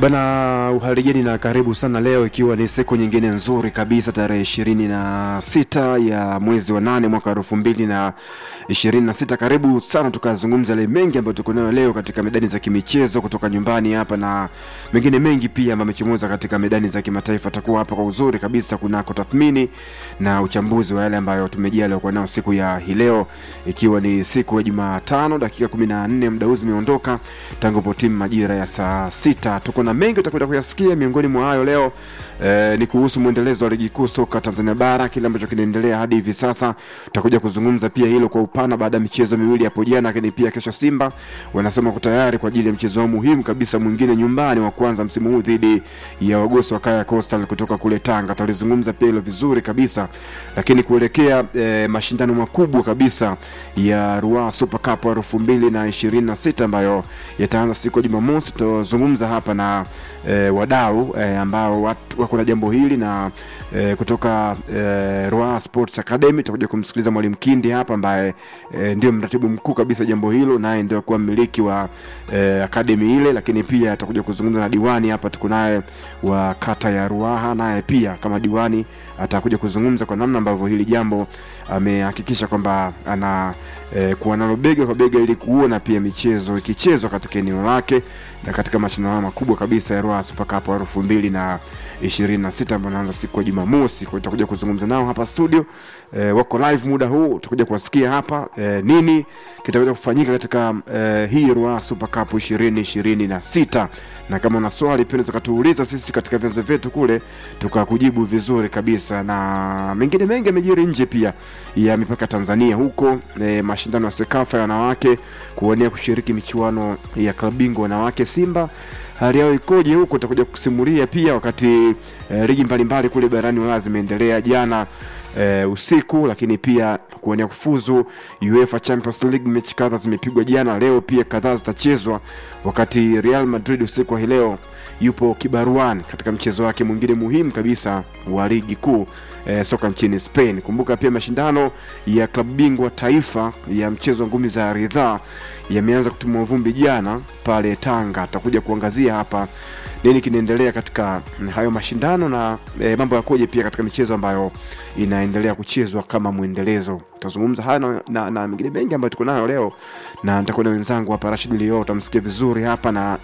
Bana, uhaligeni na karibu sana leo, ikiwa ni siku nyingine nzuri kabisa, tarehe ishirini na sita ya mwezi wa nane mwaka elfu mbili na ishirini na sita. Karibu sana tukazungumza yale mengi ambayo tuko nayo leo katika medani za kimichezo kutoka nyumbani hapa na mengine mengi pia ambayo amechomoza katika medani za kimataifa. Atakuwa hapa kwa uzuri kabisa kunako tathmini na uchambuzi wa yale ambayo tumejia leo kwa nao siku ya hii leo, ikiwa ni siku ya Jumatano dakika kumi na nne muda huu zimeondoka tangu po timu majira ya saa sita. Tuko na mengi utakwenda kuyasikia. Miongoni mwa hayo leo eh, ni kuhusu mwendelezo wa ligi kuu soka Tanzania bara, kile ambacho kinaendelea hadi hivi sasa. Tutakuja kuzungumza pia hilo kwa upana baada ya michezo miwili hapo jana, lakini pia kesho Simba wanasema wako tayari kwa ajili ya mchezo wao muhimu kabisa mwingine nyumbani wa kwanza msimu huu dhidi ya wagosi wa Kaya Coastal kutoka kule Tanga. Tutalizungumza pia hilo vizuri kabisa, lakini kuelekea eh, mashindano makubwa kabisa ya Ruaha Super Cup elfu mbili na ishirini na sita ambayo yataanza siku ya Jumamosi. Tutazungumza hapa na e, wadau e, ambao watu- wako na jambo hili na e, kutoka e, Ruaha Sports Academy tutakuja kumsikiliza mwalimu Kindi hapa ambaye e, ndio mratibu mkuu kabisa jambo hilo, naye ndio kuwa mmiliki wa e, academy ile, lakini pia atakuja kuzungumza na diwani hapa, tuko naye wa kata ya Ruaha, naye pia kama diwani atakuja kuzungumza kwa namna ambavyo hili jambo amehakikisha kwamba ana e, kuwa nalo bega kwa bega ili kuona pia michezo ikichezwa katika eneo lake na katika mashindano makubwa kabisa ya Ruaha Super Cup elfu mbili na ishirini na sita ambayo anaanza siku ya Jumamosi. Kwa hiyo tutakuja kuzungumza nao hapa studio e, wako live muda huu, tutakuja kuwasikia hapa e, nini kitaweza kufanyika katika e, hii Ruaha Super Cup ishirini ishirini na sita na kama una swali pia unaweza kutuuliza sisi katika vyanzo vyetu kule tukakujibu vizuri kabisa, na mengine mengi yamejiri nje pia ya mipaka Tanzania huko e, mashindano ya Sekafa ya wanawake kuwania kushiriki michuano ya klabu bingwa wanawake Simba hali yao ikoje huko, utakuja kusimulia pia wakati e, ligi mbalimbali kule barani Ulaya zimeendelea jana e, usiku, lakini pia kuwania kufuzu UEFA Champions League, mechi kadhaa zimepigwa jana, leo pia kadhaa zitachezwa, wakati Real Madrid usiku wa hii leo yupo kibaruani katika mchezo wake mwingine muhimu kabisa wa ligi kuu e, soka nchini Spain. Kumbuka pia mashindano ya klabu bingwa taifa ya mchezo wa ngumi za ridhaa yameanza kutimua vumbi jana pale Tanga. Tutakuja kuangazia hapa nini kinaendelea katika hayo mashindano na e, mambo yakoje pia katika michezo ambayo inaendelea kuchezwa kama mwendelezo. Tutazungumza haya na, na, na mengine mengi ambayo tuko nayo leo, na nitakuwa na wenzangu hapa Rashid Lio, utamsikia vizuri hapa na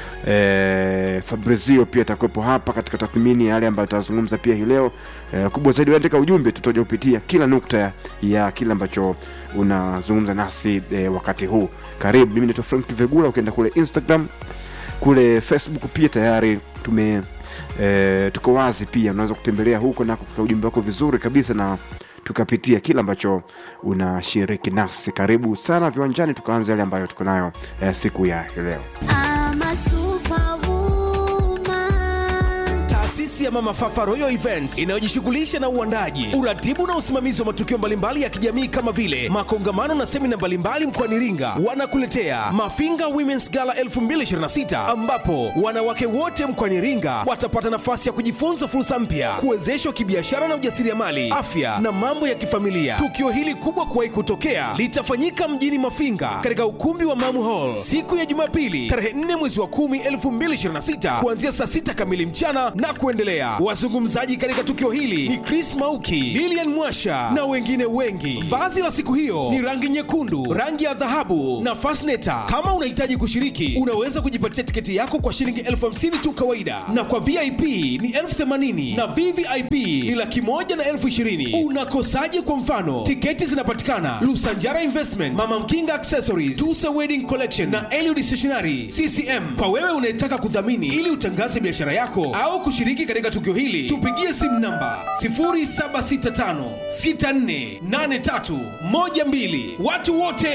e, Fabrizio pia atakuwepo hapa katika tathmini ya yale ambayo tutazungumza pia hii leo. E, kubwa zaidi andika ujumbe, tutaja kupitia kila nukta ya, ya kile ambacho unazungumza nasi e, wakati huu. Karibu, mimi naitwa Frank Vegula. Ukienda kule Instagram kule Facebook pia tayari tume e, tuko wazi pia, unaweza kutembelea huko na kuka ujumbe wako vizuri kabisa na tukapitia kile ambacho unashiriki nasi. Karibu sana viwanjani, tukaanza yale ambayo tuko nayo e, siku ya leo. I'm a superwoman. Taasisi ya Mama Fafa Royal Events inayojishughulisha na uandaji, uratibu na usimamizi wa matukio mbalimbali ya kijamii kama vile makongamano na semina mbalimbali mkoani Iringa, wanakuletea Mafinga Women's Gala 2026 ambapo wanawake wote mkoani Iringa watapata nafasi ya kujifunza fursa mpya, kuwezeshwa kibiashara na ujasiriamali, afya na mambo ya kifamilia. Tukio hili kubwa kuwahi kutokea litafanyika mjini Mafinga katika ukumbi wa Mamu Hall siku ya Jumapili tarehe 4 mwezi wa 10 2026 kuanzia saa 6 kamili mchana na kuendelea. Wazungumzaji katika tukio hili ni Chris Mauki, Lilian Mwasha na wengine wengi. Vazi la siku hiyo ni rangi nyekundu, rangi ya dhahabu na fasneta. Kama unahitaji kushiriki, unaweza kujipatia tiketi yako kwa shilingi elfu hamsini tu kawaida, na kwa VIP ni elfu themanini na VVIP ni laki moja na elfu ishirini. Unakosaje? Kwa mfano, tiketi zinapatikana Lusanjara Investment, Mama Mkinga Accessories, Tusa Wedding Collection na Eliud Stationery CCM. Kwa wewe unayetaka kudhamini ili utangaze biashara yako au kushiriki katika tukio hili, tupigie simu namba 0765648312. Watu wote